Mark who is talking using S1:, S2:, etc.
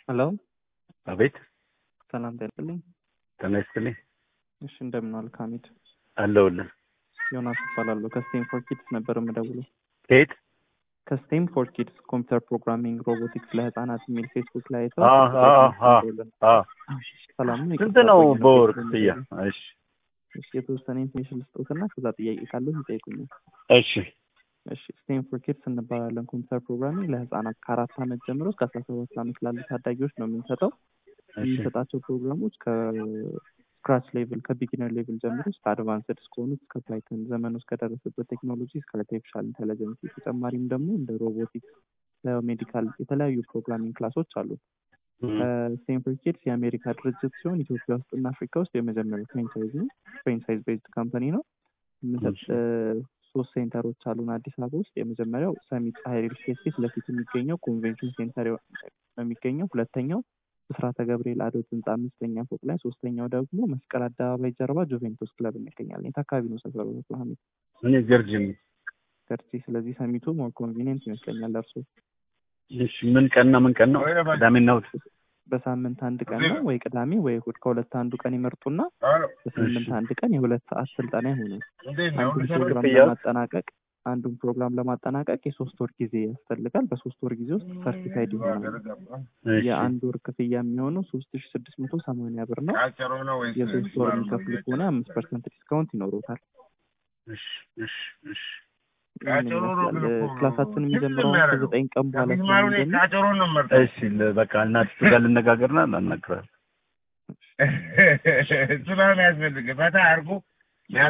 S1: ሄሎ
S2: አቤት
S1: ሰላም ጤናልኝ።
S2: ጤና ይስጥልኝ።
S1: እሺ እንደምን ዋልክ ሐሚድ?
S2: አለሁልህ።
S1: ዮናስ እባላለሁ ከስቴም ፎር ኪድስ ነበር የምደውለው።
S2: ከየት?
S1: ከስቴም ፎር ኪድስ ኮምፒውተር ፕሮግራሚንግ ሮቦቲክስ ለህፃናት የሚል ፌስቡክ ላይ አይተው
S2: አ አ አ አ
S1: ሰላም ነው።
S2: ስንት ነው በወር ክፍያ? እሺ
S1: እሺ የተወሰነ ኢንፎርሜሽን ልስጦትና ከዛ ጥያቄ ካለው ይጠይቁኛል።
S2: እሺ
S1: እሺ ስቴም ፎር ኪድስ እንባላለን። ኮምፒውተር ፕሮግራሚንግ ለህፃናት ከአራት ዓመት ጀምሮ እስከ አስራ ሰባት ዓመት ላሉ ታዳጊዎች ነው የምንሰጠው።
S2: እሺ
S1: የምንሰጣቸው ፕሮግራሞች ከስክራች ሌቭል ከቢጊነር ሌቭል ጀምሮ እስከ አድቫንስድ እስከሆኑት እስከ ፓይተን ዘመኑ እስከደረሰበት ቴክኖሎጂ እስከ አርቲፊሻል ኢንቴሊጀንስ ተጨማሪም ደግሞ እንደ ሮቦቲክስ ሜዲካል የተለያዩ ፕሮግራሚንግ ክላሶች አሉ። ስቴም ፎር ኪድስ የአሜሪካ ድርጅት ሲሆን ኢትዮጵያ ውስጥ እና አፍሪካ ውስጥ የመጀመሪያው ፍሬንቻይዝ ነው። ፍሬንቻይዝ ቤዝድ ካምፓኒ ነው። የምንሰጥ ሶስት ሴንተሮች አሉን አዲስ አበባ ውስጥ። የመጀመሪያው ሰሚት ፀሐይ ሪል ስቴት ፊት ለፊት የሚገኘው ኮንቬንሽን ሴንተር ነው የሚገኘው። ሁለተኛው ብስራተ ገብርኤል አዶት ህንፃ አምስተኛ ፎቅ ላይ፣ ሶስተኛው ደግሞ መስቀል አደባባይ ጀርባ ጁቬንቱስ ክለብ እንገኛለን። የት አካባቢ ነው ሰፈሩ? ሀሚድ
S2: እኔ ጀርጅን።
S1: ገርጂ። ስለዚህ ሰሚቱ ሞር ኮንቪኒየንት ይመስለኛል ለእርሶ።
S2: እሺ ምን ቀንና ምን ቀን ነው? ቅዳሜና እሑድ።
S1: በሳምንት አንድ ቀን ነው ወይ ቅዳሜ ወይ እሑድ ከሁለት አንዱ ቀን ይመርጡና በሳምንት አንድ ቀን የሁለት ሰዓት ስልጠና ይሆናል። አንዱን ፕሮግራም ለማጠናቀቅ አንዱን ፕሮግራም ለማጠናቀቅ የሶስት ወር ጊዜ ያስፈልጋል። በሶስት ወር ጊዜ ውስጥ ሰርቲፋይድ ይሆናል። የአንድ ወር ክፍያ የሚሆነው ሶስት ሺ ስድስት መቶ ሰማንያ ብር ነው። የሶስት ወር የሚከፍሉ ከሆነ አምስት ፐርሰንት ዲስካውንት ይኖሩታል።
S2: እሺ እሺ እሺ
S1: ይህን ይመስላል። ክላሳችን የሚጀምረው ከዘጠኝ ቀን በኋላ ስለሚጀምር
S2: እሺ ለ- በቃ እናት ጋር ልነጋገርና እናናግራለን።
S3: ስለሆነ ያስፈልግ ፈታ አድርጎ